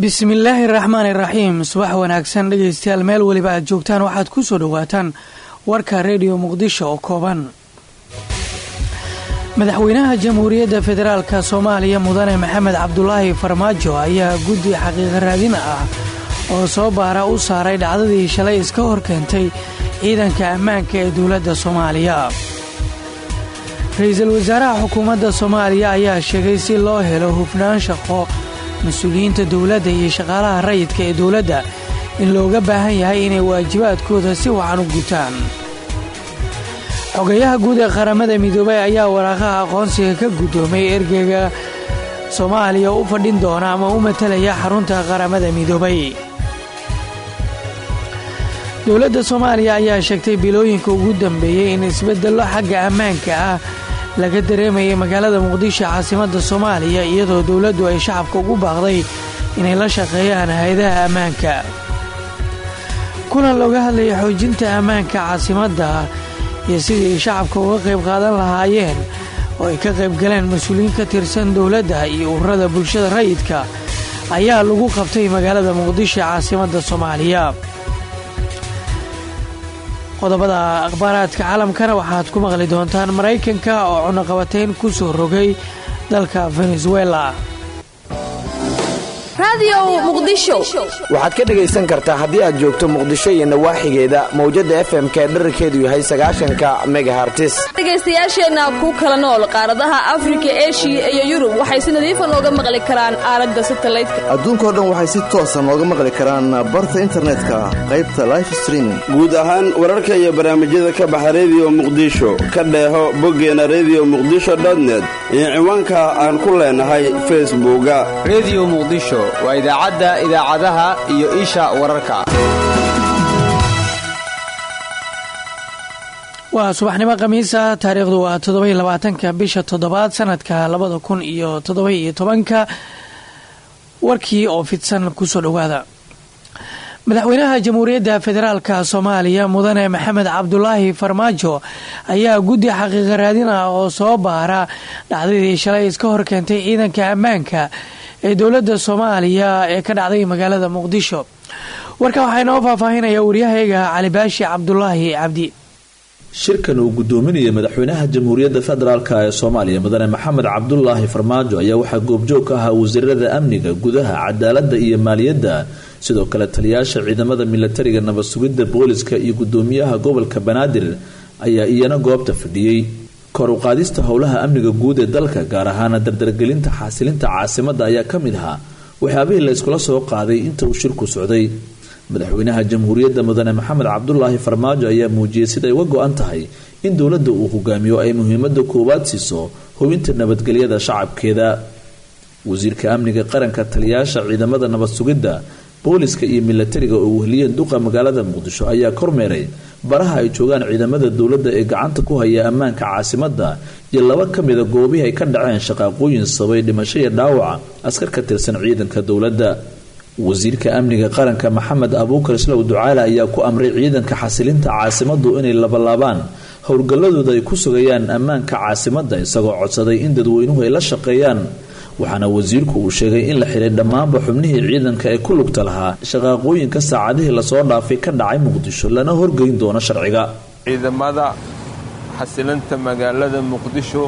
bismillaahi raxmaani raxiim subax wanaagsan dhegaystayaal meel weliba aad joogtaan waxaad ku soo dhowaataan warka rediyo muqdisho oo kooban madaxweynaha jamhuuriyadda federaalka soomaaliya mudane maxamed cabdulaahi farmaajo ayaa guddi xaqiiqa raadin ah oo soo baara u saaray dhacdadii shalay iska hor keentay ciidanka ammaanka ee dowladda soomaaliya ra-iisul wasaaraha xukuumadda soomaaliya ayaa sheegay si loo helo hufnaan shaqo mas-uuliyiinta dowladda iyo shaqaalaha rayidka ee dowladda in looga baahan yahay inay waajibaadkooda si wacan u gutaan xogayaha guud ee qaramada midoobay ayaa waraaqaha aqoonsiga ka guddoomay ergeyga soomaaliya u fadhin doona ama u matalaya xarunta qaramada midoobay dowladda soomaaliya ayaa sheegtay bilooyinka ugu dambeeyey in isbeddello xagga ammaanka ah laga dareemayay magaalada muqdisho caasimadda soomaaliya iyadoo dowladdu ay shacabka ugu baaqday inay la shaqeeyaan hay-adaha ammaanka kulan looga hadlayay xoojinta ammaanka caasimadda iyo sidii shacabka uga qayb qaadan lahaayeen oo ay ka qayb galeen mas-uuliyiin ka tirsan dowladda iyo ururada bulshada rayidka ayaa lagu qabtay magaalada muqdisho caasimadda soomaaliya qodobada akhbaaraadka caalamkana waxaad ku maqli doontaan maraykanka oo cunaqabatayn ku soo rogay dalka venezuela waxaad ka dhegaysan kartaa haddii aad joogto muqdisho iyo nawaaxigeeda mawjadda efmk ee dherarkeedu yahay sagaashanka megahartis dhegaystayaasheenna ku kala nool qaaradaha afrika eshiya iyo yurub waxay si nadiifa nooga maqli karaan aalada satalaydka adduunkao dhan waxay si toosa nooga maqli karaan barta internetka qaybta life streaming guud ahaan wararka iyo barnaamijyada ka baxa rediyo muqdisho ka dheeho boggeena rediyo muqdisho dotnet iyo ciwaanka aan ku leenahay facebooka rediyo muqdisho waa idaacadda idaacadaha iyo isha wararka waa subaxnimo khamiisa taariikhdu waa toddobai labaatanka bisha toddobaad sanadka labada kun iyo toddoba iyo tobanka warkii oo fidsan kusoo dhowaada madaxweynaha jamhuuriyadda federaalka soomaaliya mudane maxamed cabdulaahi farmaajo ayaa guddi xaqiiqa raadin ah oo soo baara dhacdadii shalay iska hor keentay ciidanka ammaanka ee dowladda soomaaliya ee ka dhacday magaalada muqdisho warka waxaa inoo faahfaahinaya waryahayga calibaashi cabdulaahi cabdi shirkan uu gudoominayay madaxweynaha jamhuuriyadda federaalk ee soomaaliya mudane maxamed cabdulaahi farmaajo ayaa waxaa goobjoog ka ahaa wasiirada amniga gudaha cadaaladda iyo maaliyadda sidoo kale taliyaasha ciidamada milatariga nabad sugidda booliska iyo gudoomiyaha gobolka banaadir ayaa iyana goobta fadhiyey kor u qaadista howlaha amniga guud ee dalka gaar ahaana dardargelinta xasilinta caasimadda ayaa ka mid ahaa waxyaabihii la yskula soo qaaday inta uu shirku socday madaxweynaha jamhuuriyadda mudane maxamed cabdulaahi farmaajo ayaa muujiyey siday uga go-an tahay in dowladda uu hogaamiyo ay muhiimada koowaad siiso hubinta nabadgelyada shacabkeeda wasiirka amniga qaranka taliyaasha ciidamada nabad sugidda booliska iyo milatariga oo wehliyeen duqa magaalada muqdisho ayaa kormeeray baraha ay joogaan ciidamada dowladda ee gacanta ku haya ammaanka caasimadda iyo laba ka mida goobihii ay ka dhaceen shaqaaqooyin sabay dhimasho iyo dhaawaca askar ka tirsan ciidanka dowladda wasiirka amniga qaranka maxamed abuukar islow ducaale ayaa ku amray ciidanka xasilinta caasimaddu inay labalaabaan howlgalladooda ay ku sugayaan ammaanka caasimadda isagoo codsaday in dadweynuhu ay la shaqeeyaan waxaana wasiirku uu sheegay in la xiray dhammaanba xubnihii ciidanka ee ku lugta lahaa shaqaaqooyinka saacadihii lasoo dhaafay ka dhacay muqdisho lana horgeyn doono sharciga ciidamada xasilinta magaalada muqdisho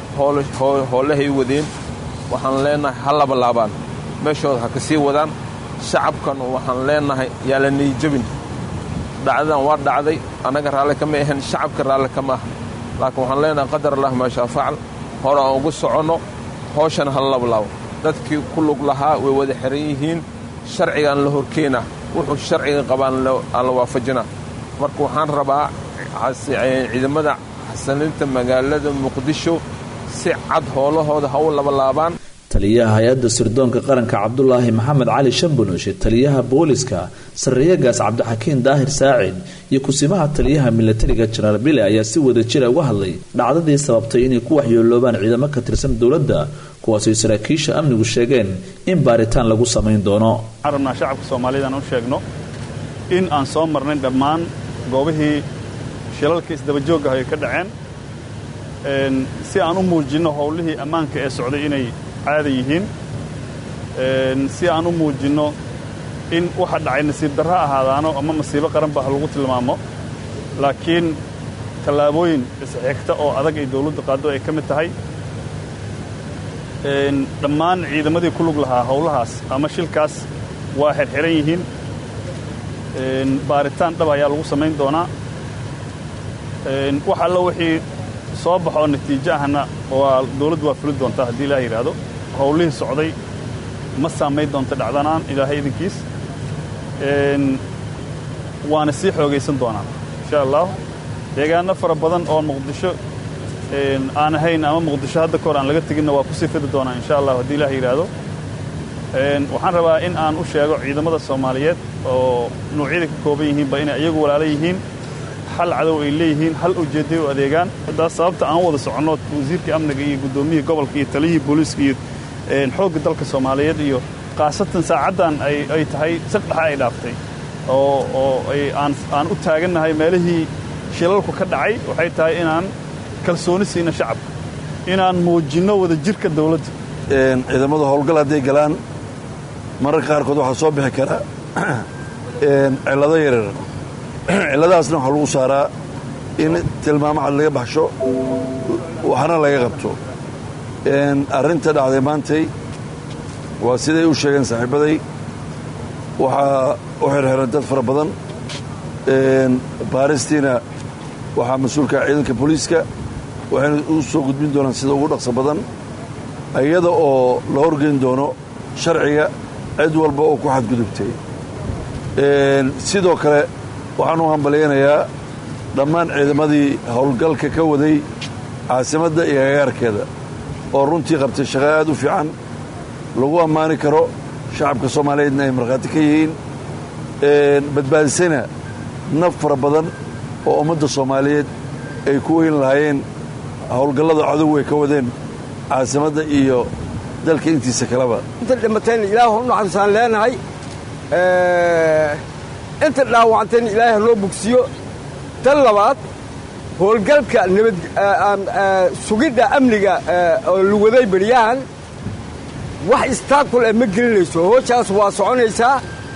howlahay wadeen waxaan leenahay ha labalaabaan meeshooda ha ka sii wadaan shacabkan waxaan leenahay yaa la niijabin dhacdadan waa dhacday annaga raalli kama ahan shacabka raalli kama aha laakiin waxaan leenahay qadar allah maashaa facal hore aan ugu soconno howshan ha lablaabo dadkii ku lug lahaa way wada xiran yihiin sharcigaan la horkeenaa wuxuu sharciga qabaan aan la waafajinaa marka waxaan rabaa ciidamada xasilinta magaalada muqdisho si cad howlahooda ha u labalaabaan taliyaha hay-adda sirdoonka qaranka cabdulaahi maxamed cali shambunoshe taliyaha booliska sarreeyagaas cabdixakiin daahir saacid iyo kusimaha taliyaha milatariga jenaraal bile ayaa si wada jira uga hadlay dhacdadii sababtay inay ku waxyeeloobaan ciidamo ka tirsan dowladda kuwaasay saraakiisha amnigu sheegeen in baaritaan lagu samayn doono waxaan rabnaa shacabka soomaaliyadaan u sheegno in aan soo marnay dhammaan goobihii shilalka isdabajoogga ay ka dhaceen si aan u muujinno howlihii ammaanka ee socday inay caada yihiin si aan u muujinno in waxa dhacay nasiib darro ahaadaano ama masiibo qaran ba ha lagu tilmaamo laakiin tallaabooyin isxigta oo adag ay dawladdu qaaddo ay ka mid tahay dhammaan ciidamadii ku lug lahaa howlahaas ama shilkaas waa xirxiran yihiin baaritaan dhab ayaa lagu samayn doonaa wax allo wixii soo baxoo natiijo ahna waa dawladdu waa fuli doontaa haddii ilaah yidhaahdo howlihii socday ma saamayn doonta dhacdanaan ilaahay idinkiis waana sii xoogaysan doonaa insha allah deegaano fara badan oo muqdisho aan ahayn ama muqdisho hadda kahor aan laga teginna waa ku sii fidi doonaa insha allah haddii ilaah yidhaahdo waxaan rabaa in aan u sheego ciidamada soomaaliyeed oo nuucyada ka kooban yihiinba inay iyagu walaalo yihiin hal cadow ay leeyihiin hal ujeedday u adeegaan haddaas sababta aan wada soconno wasiirkii amniga iyo guddoomiyihii gobolka iyo taliyihii booliiska iyo xoogga dalka soomaaliyeed iyo khaasatan saacaddan ay tahay sagdhexa ay dhaaftay oo oo aan u taagannahay meelihii shilalku ka dhacay waxay tahay inaan kalsooni siina shacabka inaan muujinno wada jirka dawladda ciidamadu howlgal hadday galaan mararka qaarkood waxaa soo bixi kara cillado yaryar cilladahaasna waxaa lagu saaraa in tilmaamo cad laga baxsho waxna laga qabto arrinta dhacday maantay waa siday u sheegeen saaxiibbaday waxaa u xirxiran dad fara badan baaristiina waxaa mas-uulka ciidanka booliiska waxayna u soo gudbin doonaan sida ugu dhaqso badan iyada oo la horgeyn doono sharciga cid walba oo ku xadgudubtay sidoo kale waxaan u hambalyaynayaa dhammaan ciidamadii howlgalka ka waday caasimadda iyo agagaarkeeda oo runtii qabtay shaqo aad u fiican lagu ammaani karo shacabka soomaaliyeedna ay markhaati ka yihiin badbaadisayna naf fara badan oo ummadda soomaaliyeed ay ku weyn lahaayeen howlgallada cadow ay ka wadeen caasimadda iyo dalka intiisa kaleba inta dhimateen ilaahu u naxariisaan leenahay inta dhaawacteen ilaahay ha loo bogsiyo tan labaad howlgalka nabad sugidda amniga oo luwaday beryahan wax istaakul eh ma gelinayso hoojaas waa soconaysaa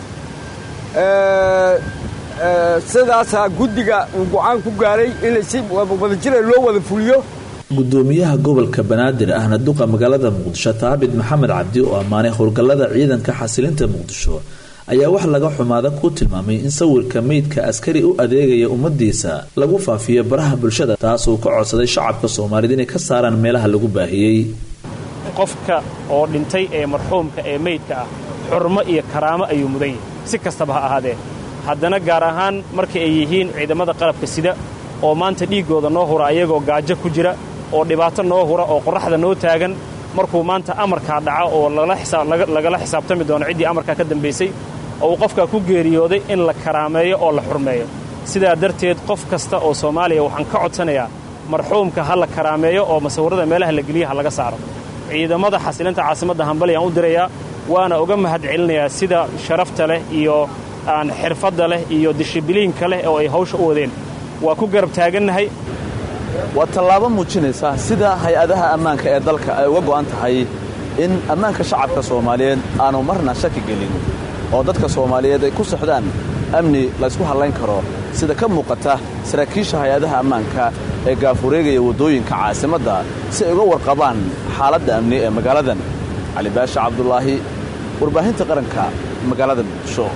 sidaasaa guddiga uu go-aan ku gaaray inay si wadajira loo wada fuliyo gudoomiyaha gobolka banaadir ahna duqa magaalada muqdisho taabit maxamed cabdi oo ammaanay howlgallada ciidanka xasilinta muqdisho ayaa wax laga xumaada ku tilmaamay in sawirka meydka askari u adeegaya ummadiisa lagu faafiyo baraha bulshada taasuu ka codsaday shacabka soomaaliyed inay ka saaraan meelaha lagu baahiyey qofka oo dhintay ee marxuumka ee meydka ah xurmo iyo karaamo ayuu mudan yahay si kastaba ha ahaadee haddana gaar ahaan marka ay yihiin ciidamada qalabka sida oo maanta dhiiggooda noo hura ayagoo gaajo ku jira oo dhibaato noo hura oo qorraxda noo taagan markuu maanta amarkaa dhaca oo lagala xisaabtami doono ciddii amarkaa ka dambaysay oo uu qofkaa ku geeriyooday in la karaameeyo oo la xurmeeyo sidaa darteed qof kasta oo soomaaliya waxaan ka codsanayaa marxuumka ha la karaameeyo oo masawirrada meelaha la geliya ha laga saaro ciidamada xasilinta caasimadda hambalyaan u dirayaa waana uga mahad celinayaa sida sharafta leh iyo aan xirfadda leh iyo dishibiliinka leh oo ay hawsha u wadeen waa ku garab taagannahay waa tallaabo muujinaysa sida hay-adaha ammaanka ee dalka ay uga go'an tahay in ammaanka shacabka soomaaliyeed aanu marna shaki gelin oo dadka soomaaliyeed ay ku socdaan amni laysku hallayn karo sida ka muuqata saraakiisha hay-adaha ammaanka ee gaafureegaya waddooyinka caasimadda si ay uga warqabaan xaaladda amni ee magaaladan cali baasha cabdulaahi warbaahinta qaranka magaalada muqdisho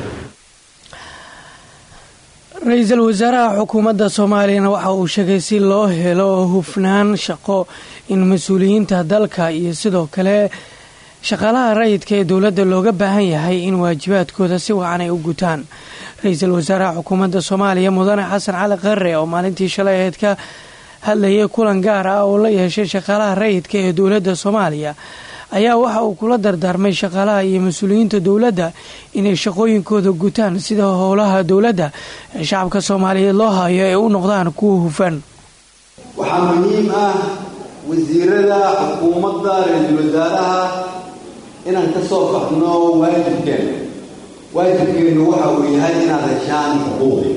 ra-iisul wasaaraha xukuumadda soomaaliyana waxa uu sheegay si loo helo hufnaan shaqo in mas-uuliyiinta dalka iyo sidoo kale shaqaalaha rayidka ee dowladda looga baahan yahay in waajibaadkooda si wacan ay u gutaan ra-iisul wasaaraha xukuumadda soomaaliya mudane xasan cali qarre oo maalintii shalay aheyd ka hadlayay kulan gaar ah oo la yeeshay shaqaalaha rayidka ee dowladda soomaaliya ayaa waxa uu kula dardaarmay shaqaalaha iyo mas-uuliyiinta dowladda inay shaqooyinkooda gutaan sida howlaha dowladda ee shacabka soomaaliyeed loo hayo ay u noqdaan kuwa hufan waxaa muhiim ah wasiirada xukuumadda ra-iisul wasaaraha inaan ka soo baxno waajibkeena waajibkeennu waxa uu yahay inaad heshaan xuquuqi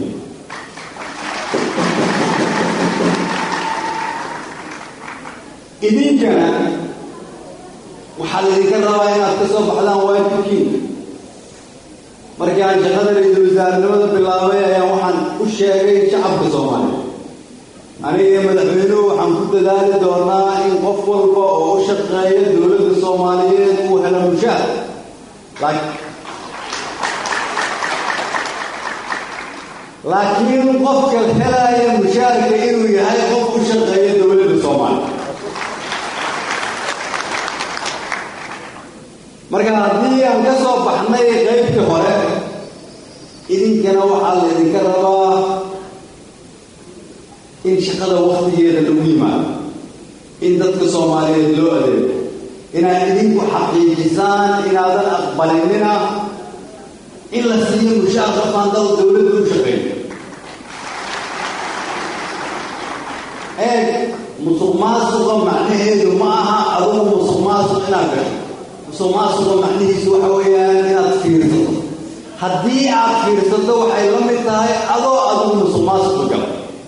idinkana waxaa laydinka rabaa inaad ka soo baxdaan waajibkiina markii aan shaqada ra-iisul wasaarenimada bilaabay ayaa waxaan u sheegay shacabka soomaaliya aniga iyo madaxweynuhu waxaan ku dadaali doonaa in qof walba oo u shaqeeya dowladda soomaaliyeed uu helo mushaar laakiin qofka helaya mushaarka inuu yahay qof u shaqeeya dowladda soomaaliya marka haddii aan ka soo baxnay qaybtii hore idinkana waxaa laydinka rabaa in shaqada waktigeeda lagu yimaado in dadka soomaaliyeed loo adeego inaad idinku xaqiijisaan inaadan aqbalinina in la siiyo mushaar qofaan dal dowladda u shaqeeyo eeg musuq maasuqa macnaheedu ma aha adugu musuq maasuq inaad gasho musuq maasuqa macnihiisu waxa weeyaan inaad fiirsato haddii aad fiirsato waxay la mid tahay adoo adugu musuq maasuqa gala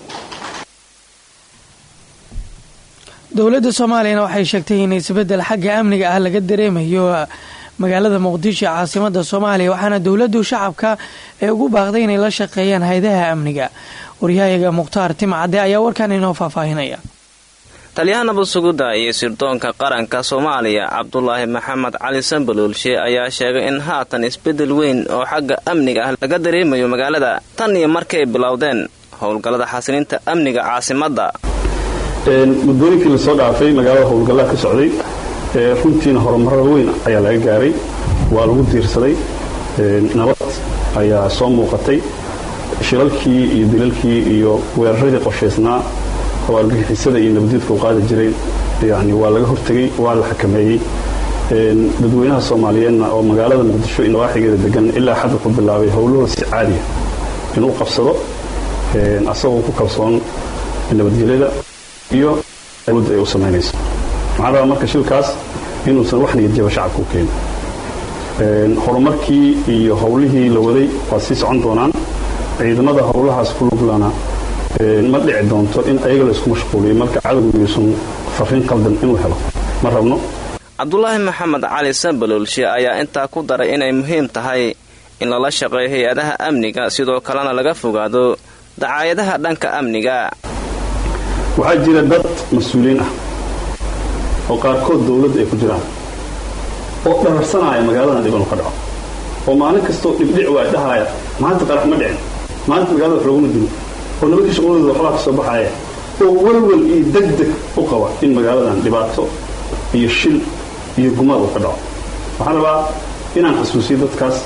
dowladda soomaaliyana waxay sheegtay in isbeddel xagga amniga ah laga dareemayo magaalada muqdisho caasimada soomaaliya waxaana dowladdu shacabka ee ugu baaqday inay la shaqeeyaan haydaha amniga waryahayaga mukhtaar timcadde ayaa warkan inoo faahfaahinaya taliyaha nabad sugidda iyo sirdoonka qaranka soomaaliya cabdulaahi maxamed cali sambaloolshe ayaa sheegay in haatan isbeddel weyn oo xagga amniga ah laga dareemayo magaalada tan iyo markay bilowdeen howlgallada xasilinta amniga caasimadda muddooyinkii lasoo dhaafay magaalada howlgallaha ka socday runtiina horumarada weyn ayaa laga gaaray waa lagu diirsaday nabad ayaa soo muuqatay shilalkii iyo dilalkii iyo weeraradii qorshaysnaa oo argagixisada iyo nabadiidka u qaadi jireen yani waa laga hortegey waa la xakameeyey dadweynaha soomaaliyeedna oo magaalada muqdisho iyo nawaaxigeeda degan ilaa xadda ku bilaabay howlahooda si caadiya inuu qabsado asagoo ku kalsoon nabadgelyada iyo awoodda ay u samaynayso maxaa rabaa marka shilkaas inuusan wax niyadjaba shacabka u keenin horumarkii iyo howlihii la waday waa sii socon doonaan ciidamada howlahaas ku luglana ma dhici doonto in ayaga la isku mashquuliyo marka cadowgu yuusan fariin qaldan inuu helo ma rabno cabdulaahi maxamed cali sambaloolshe ayaa intaa ku daray inay muhiim tahay in lala shaqeeyo hay-adaha amniga sidoo kalena laga fogaado dacaayadaha dhanka amniga waxaa jira dad mas-uuliyiin ah oo qaarkood dawladda ay ku jiraan oo dhararsanaya magaaladan dhibanu ka dhaco oo maalin kastoo dhibdhic waa dhahaaya maanta qarax ma dhicin maanta magaalada wax looguma dilo oo nimankii shaqaladooda waxbaa ka soo baxaya oo welwel iyo deg deg u qaba in magaaladan dhibaato iyo shil iyo gumaad uu ka dhaco waxaan rabaa inaan xasuusiyo dadkaas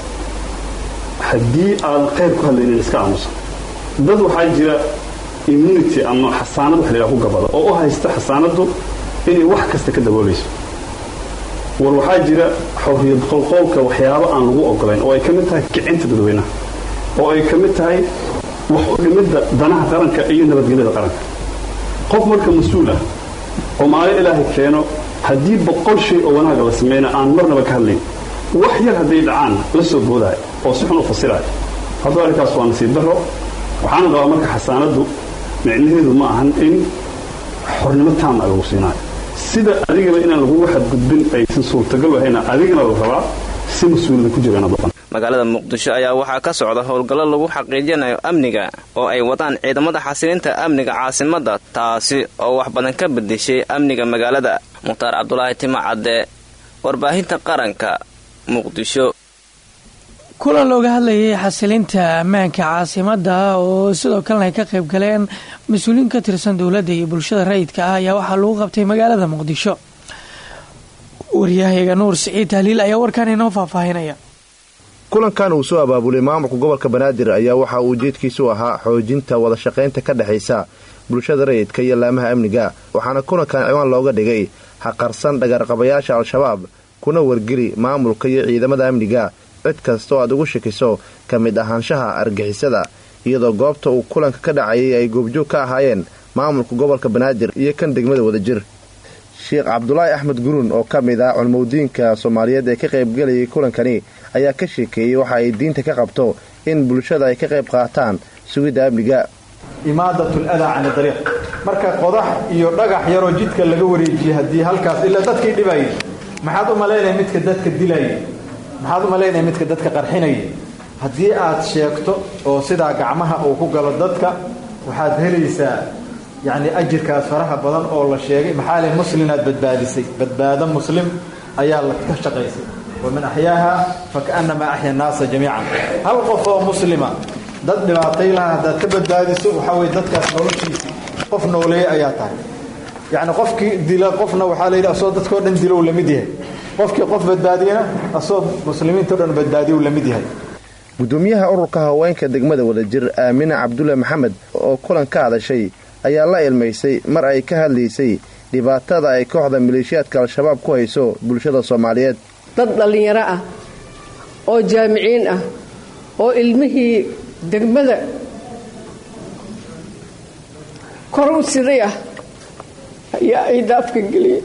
haddii aadan qayr ku hadlaynin iska aamusan dad waxaa jira immunity ama xasaanad wax laydhaha ku gabada oo u haysta xasaanaddu inay wax kasta ka daboolayso war waxaa jira xorriyad qolqoolka waxyaabo aan lagu ogolayn oo ay ka mid tahay kicinta dadweynaha oo ay ka mid tahay wax u dhimidda danaha qaranka iyo nabadgelyada qaranka qof marka mas-uul ah oo maalin ilaahay keeno haddii boqol shay oo wanaaga la samayna aan marnaba ka hadlayn wax yar hadday dhacaan la soo boodaayo oo si xun u fasiraayo haddaba arrinkaas waa nasiib darro waxaana qabaa marka xasaanaddu micnaheedu ma ahan in xornimo taama lagu siinaayo sida adigaba inaan lagugu xadgudbin aysan suurtagal ahayna adigana la rabaa si mas-uuliyada ku jira inaad dhaqan magaalada muqdisho ayaa waxaa ka socda howlgallo lagu xaqiijinayo amniga oo ay wadaan ciidamada xasilinta amniga caasimadda taasi oo wax badan ka bedeshay amniga magaalada mukhtaar cabdulaahi tima cadde warbaahinta qaranka muqdisho kulan looga hadlayay xasilinta ammaanka caasimada oo sidoo kalena ay ka qayb galeen mas-uuliyiin ka tirsan dowladda iyo bulshada rayidka ah ayaa waxaa lagu qabtay magaalada muqdisho waryahayaga nuur siciid tahliil ayaa warkan inoo faahfaahinaya kulankan uu soo abaabulay maamulka gobolka banaadir ayaa waxa uu ujeedkiisu ahaa xoojinta wada shaqaynta ka dhexaysa bulshada rayidka iyo laamaha amniga waxaana kulankan ciwaan looga dhigay haqarsan dhagarqabayaasha al-shabaab kuna wargeli maamulka iyo ciidamada amniga cid kasta oo aad ugu shakiso ka mid ahaanshaha argixisada iyadoo goobta uu kulanka ka dhacayay ay goobjoog ka ahaayeen maamulka gobolka banaadir iyo kan degmada wadajir sheekh cabdulaahi axmed guruun oo ka mid ah culmowdiinka soomaaliyeed ee ka qaybgelayay kulankani ayaa ka sheekeeyey waxa ay diinta ka qabto in bulshada ay ka qayb qaataan sugidda amniga imaadatul adaa cani dariiq marka qodax iyo dhagax yaroo jidka laga wareejiyey haddii halkaas ilaa dadkii dhibayay maxaad u malaynaya midka dadka dilaya maxaad u malaynaya midka dadka qarxinaya haddii aad sheegto oo sidaa gacmaha uu ku galo dadka waxaad helaysaa yacni ajirkaas faraha badan oo la sheegay maxaa leh muslinaad badbaadisay badbaado muslim ayaa la ka shaqaysay waman axyaaha fakaannamaa axya annaasa jamiican hal qof oo muslima dad dhibaatay laha haddaad ka badbaadiso waxaa weye dadkaas noloshiisii qof nooleeye ayaa tahay yacni qofkii dila qofna waxaa la yidhi asoo dadkao dhan dilow la mid yahay qofkii qof badbaadiyana asoo muslimiintao dhan badbaadiyow la mid yahay gudoomiyaha ururka haweenka degmada wadajir aamine cabdulle maxamed oo kulan ka hadashay ayaa la ilmaysay mar ay ka hadlaysay dhibaatada ay kooxda maleeshiyaadka al-shabaab ku hayso bulshada soomaaliyeed dad dhallinyaro ah oo jaamiciin ah oo ilmihii degmada kor u siday ah ayaa ay daafka geliyey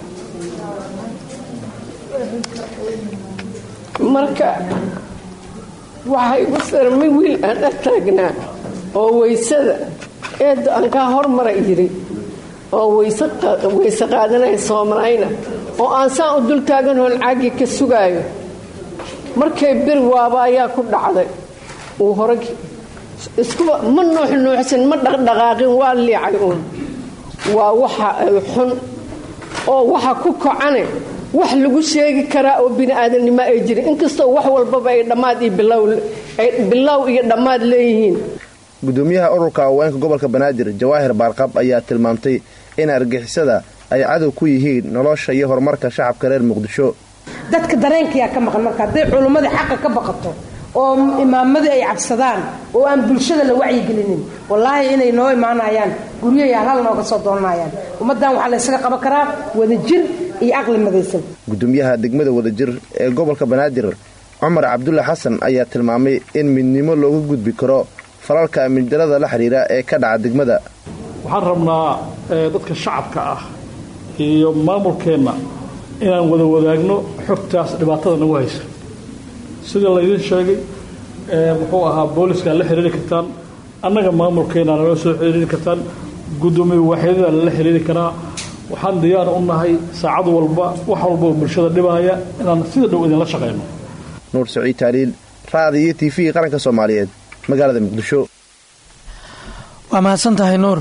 marka waxaa igu sarmay wiil aan ag taagnaa oo waysada eedda aan kaa hormara yidhi oo wayse qaadanaya soomalayna oo aan saan u dul taaganhoon caagii ka sugaayo markay bir waaba ayaa ku dhacday uu horag iskuba ma nuuxnuuxsan ma dhaqdhaqaaqin waa liicay uun waa waxa ay xun oo waxa ku kacane wax lagu sheegi karaa oo bini'aadanimo ay jirin inkastoo wax walbaba ay dhammaad iyo bilow iyo dhammaad leeyihiin gudoomiyaha ururka haweenka gobolka banaadir jawaahir baarqab ayaa tilmaamtay in argixisada ay cadow ku yihiin nolosha iyo horumarka shacabka reer muqdisho dadka dareenkayaa ka maqan marka hadday culummadii xaqa ka baqato oo imaamadii ay cabsadaan oo aan bulshada la wacyigelinin wallaahi inay noo imaanayaan guryahay halhal nooga soo doonanayaan ummaddan waxaa la ysaga qaban karaa wadajir iyo aqli madaysan gudoomiyaha degmada wadajir ee gobolka banaadir cumar cabdulle xasan ayaa tilmaamay in midnimo looga gudbi karo falalka amnidarada la xidhiira ee ka dhaca degmada waxaan rabnaa dadka shacabka ah iyo maamulkeenna inaan wada wadaagno xogtaas dhibaatada nagu haysa sida laydin sheegay muxuu ahaa booliskaad la xiriiri kartaan annaga maamulkeena nala soo xiriiri kartaan gudoomiye waaxyadada lala xiriiri karaa waxaan diyaar u nahay saacad walba wax walba oo bulshada dhibaaya inaan sida dhow idinla shaqayno nuur saciid taaliil raadi iyo t v qaranka soomaaliyeed magaalada muqdisho waa mahadsan tahay nuur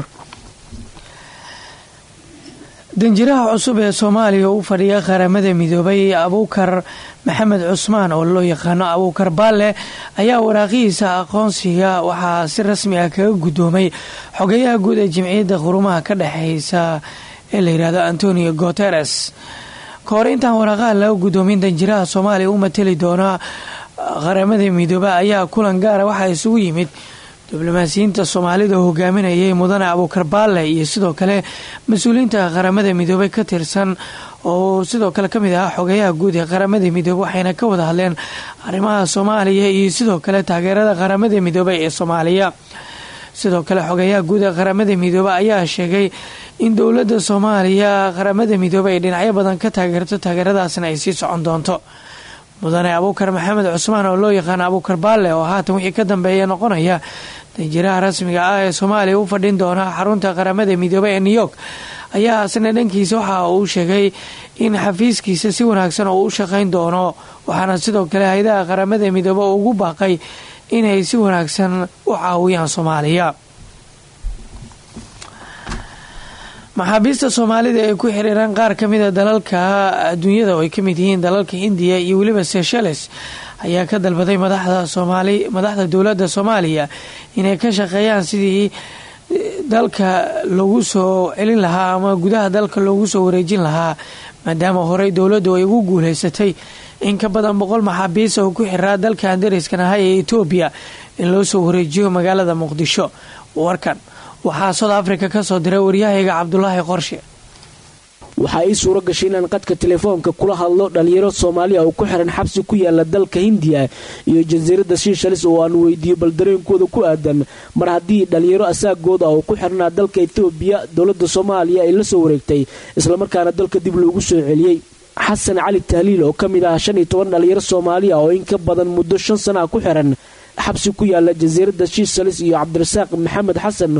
danjiraha cusub ee soomaaliya u fadhiya qaramada midoobay abuukar maxamed cusmaan oo loo yaqaano abuukar baalle ayaa waraaqihiisa aqoonsiga waxaa si rasmi ah kaga guddoomay xogeyaha guud ee jimciyadda qurumaha ka dhexeysa ee la yidhaahdo antonio guteres ka hor intaan waraaqaha laga guddoomin danjiraha soomaaliya u matali doona qaramada midoobe ayaa kulan gaara waxaa isugu yimid diblomaasiyiinta soomaalida oo hogaaminayay mudane abuukar baalle iyo sidoo kale mas-uuliyiinta qaramada midoobey ka tirsan oo sidoo kale kamid ahaa xogeyaha guud ee qaramada midoobe waxayna ka wada hadleen arrimaha soomaaliya iyo sidoo kale taageerada qaramada midoobe ee soomaaliya sidoo kale xogeyaha guud ee qaramada midoobe ayaa sheegay in dowladda soomaaliya qaramada midoobe ay dhinacyo badan ka taageerto taageeradaasna ay sii socon doonto mudane abuukar maxamed cusmaan oo loo yaqaano abuukar baalle oo haatan wixii ka dambeeya noqonaya danjiraha rasmiga ah ee soomaaliya u fadhin doona xarunta qaramada midoobe ee new york ayaa asna dhankiisa waxa uu sheegay in xafiiskiisa si wanaagsan oo u shaqayn doono waxaana sidoo kale hay-adaha qaramada midoobe ugu baaqay inay si wanaagsan u caawiyaan soomaaliya maxaabiista soomaalida ee ku xiriiraan qaar ka mida dalalka adduunyada oo ay ka mid yihiin dalalka hindiya iyo weliba seychelles ayaa ka dalbaday madaxda soomaali madaxda dowladda soomaaliya inay ka shaqeeyaan sidii dalka loogu soo celin lahaa ama gudaha dalka loogu soo wareejin lahaa maadaama horey dowladdu ay ugu guuleysatay in ka badan boqol maxaabiis oo ku xiraa dalka andariiskan ahaa ee etoobiya in loo soo wareejiyo magaalada muqdisho warkan waxaa soud africa ka soo diray waryahayga cabdulaahi qorshe waxaa ii suuro gashay inaan qadka telefoonka kula hadlo dhalinyaro soomaaliya oo ku xiran xabsi ku yaala dalka hindiya iyo jasiiradda shiishalis oo aan weydiiyo bal dareenkooda ku aadan mar haddii dhalinyaro asaagooda oo ku xirnaa dalka etoobiya dowladda soomaaliya ay la soo wareegtay islamarkaana dalka dib loogu soo celiyey xasan cali tahliil oo ka mid ah shan iyo toban dhalinyaro soomaaliya oo in ka badan muddo shan sana ku xiran xabsi ku yaala jasiiradda shiishalis iyo cabdirasaaq maxamed xasan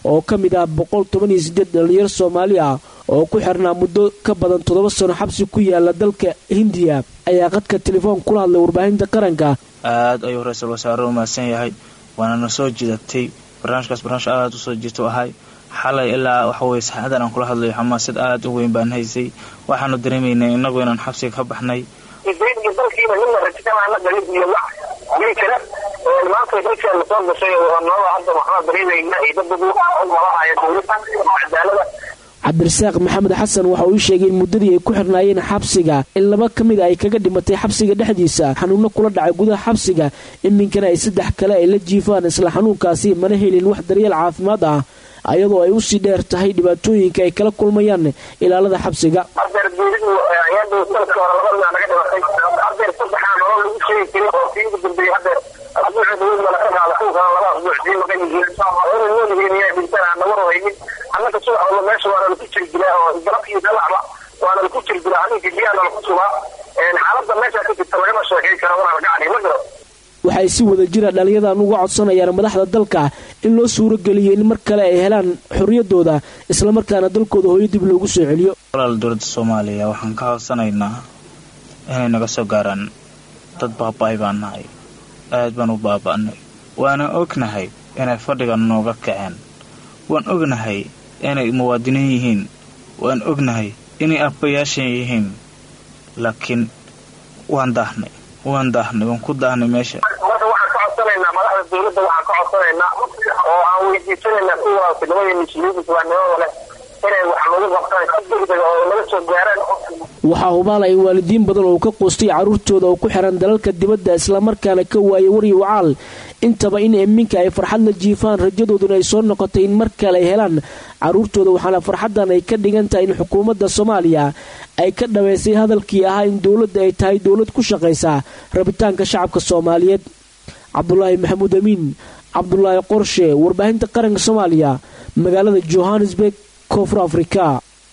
oo ka mid ah boqol toban iyo sideed dhalinyaro soomaali ah oo ku xirnaa muddo ka badan toddoba sano xabsi ku yaala dalka hindiya ayaa qadka telefoon kula hadlay warbaahinta qaranka aad ayuu ra-iisul wasaare u mahadsan yahay waana na soo jidatay barnaamijkaas barnaamij aad u soo jirto ahay xalay ilaa waxaweye saxaadan aan kula hadlayo xamaasad aad u weyn baan haysay waxaanu dareemaynay innagu inaan xabsiga ka baxnay dalkiina midna rajikamaana galid iyo wax nin kale maanta dalkeena soo gashay oo noo hadda waxaa dareemayna iyo dad dad malahaya dowladda cadaalada cabdirasaaq maxamed xasan waxa uu sheegay in muddadii ay ku xirnaayeen xabsiga in laba ka mid a ay kaga dhimatay xabsiga dhexdiisa xanuunno kula dhacay gudaha xabsiga iminkana ay saddex kale ay la jiifaan isla xanuunkaasi mana helin wax daryeel caafimaad ah ayadoo ay usii dheer tahay dhibaatooyinka ay kala kulmayaan ilaalada xabsiga ardeer geeridu ayadu sanadka hore laba nin naga dhimatay ardeer saddexaa nolol lagu sheegi jiray oo kii ugu dambeeyey haddeer asbuuca dawladda laga qaada kunkana laba asbuuc sii maqan yihiin ina noolyihiin iyaa dhintaan aan naga rahaynin annaka subax walba meesha waana laku jiri jiraa oo galab iyo galacba waana laku jiri jiraa habeenkii biyaana laku subaa xaaladda meesha ka jirta lagama sheekay karo wana laga cadhi ma garo waxay si wada jira dhallinyadan uga codsanayaan madaxda dalka in loo suuro geliyo in mar kale ay helaan xorriyadooda islamarkaana dalkooda hooyo dib loogu soo celiyo walaal dowladda soomaaliya waxaan ka codsanaynaa inay naga soo gaaraan dad baaba-ay baan nahay aad baan u baaba'nay waana ognahay inay fadhiga nooga kaceen waan ognahay inay muwaadiniin yihiin waan ognahay inay abbayaashan yihiin laakiin waan daahnay waan daahnay waan ku daahnay meesha marka waxaan ka codsanaynaa madaxda dowladda waxaan ka codsanaynaa oo aan weydiisanaynaa kuwa nimada muslimiinta islaamnimada leh inay wax lagu qabtaan si degdega oo naga soo gaaraan waxaa hubaala in waalidiin badan oo ka quustay carruurtooda oo ku xiran dalalka dibadda islamarkaana ka waayay waryo wacaal intaba in iminka ay farxad la jiifaan rajadooduna ay soo noqotay in mar kale ay helaan carruurtooda waxaana farxaddan ay ka dhigan tahay in xukuumadda soomaaliya ay ka dhabaysay hadalkii ahaa in dowladda ay tahay dowlad ku shaqaysa rabitaanka shacabka soomaaliyeed cabdulaahi maxamuud amiin cabdulaahi qorshe warbaahinta qaranka soomaaliya magaalada johannesburg koonfur afrika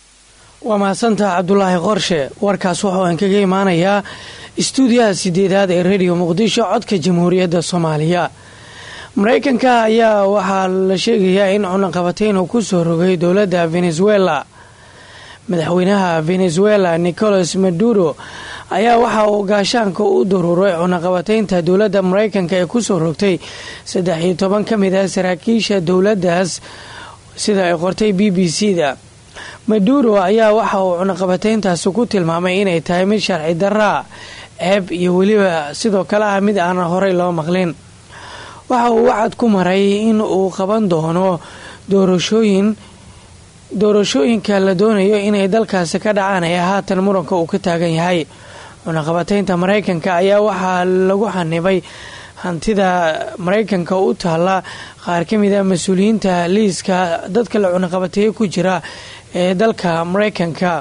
waa mahadsantaha cabdulaahi qorshe warkaas wuxuu aan kaga imaanayaa istuudiyaha sideedaad ee rediyo muqdisho codka jamhuuriyadda soomaaliya mareykanka ayaa waxaa la sheegayaa in cunaqabatayn uu ku soo rogay dowladda venezuela madaxweynaha venezuela nicolas maduro ayaa waxa uu gaashaanka u daruuray cunaqabataynta dowladda mareykanka ee kusoo rogtay saddex iyo toban ka mid ah saraakiisha dowladdaas sida ay qortay b b c da maduro ayaa waxa uu cunaqabatayntaasi ku tilmaamay inay tahay mid sharci daraa ceeb iyo weliba sidoo kale ah mid aanan horey loo maqlin waxa uu wacad ku maray in uu qaban doono doorashooyin doorashooyinka la doonayo inay dalkaasi ka dhacaan ee haatan muranka uu ka taagan yahay cunaqabataynta mareykanka ayaa waxaa lagu xanibay hantida mareykanka u taalla qaar ka mid a mas-uuliyiinta liiska dadka la cunaqabateeye ku jira ee dalka mareykanka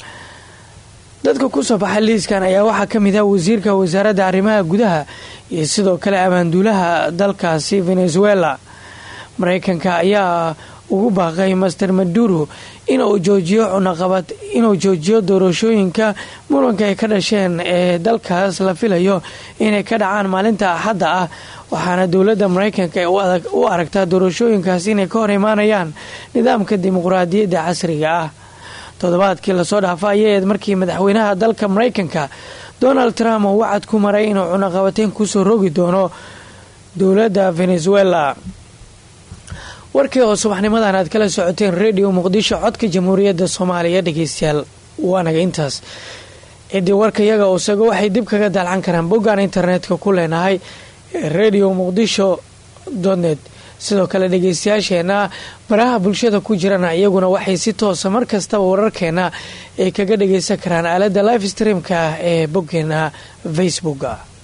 dadka kusoo baxa liiskan ayaa waxaa ka mid ah wasiirka wasaaradda arrimaha gudaha iyo sidoo kale abaanduulaha dalkaasi venezuela mareykanka ayaa ugu baaqay master maduro inuu joojiyo cunaqabad inuu joojiyo doorashooyinka muranka ay ka dhasheen ee dalkaas la filayo inay ka dhacaan maalinta axadda ah waxaana dowladda mareykanka u aragtaa doorashooyinkaas inay ka hor imaanayaan nidaamka dimuqraadiyadda casriga ah toddobaadkii lasoo dhaafa ayaeed markii madaxweynaha dalka mareykanka donald trump uu wacad ku maray inuu cunaqabateyn kusoo rogi doono dowladda venezuela warkii oo subaxnimadan aad kala socoteen redio muqdisho codka jamhuuriyadda soomaaliya dhegeystayaal waanaga intaas ciddii warka iyaga usago waxay dib kaga daalcan karaan boggaan internetka ku leenahay redio muqdisho donet sidoo kale dhegeystayaasheena baraha bulshada ku jirana iyaguna waxay si toosa mar kastaba wararkeena ay kaga dhageysan karaan aalada live streamka ah ee boggeena facebooka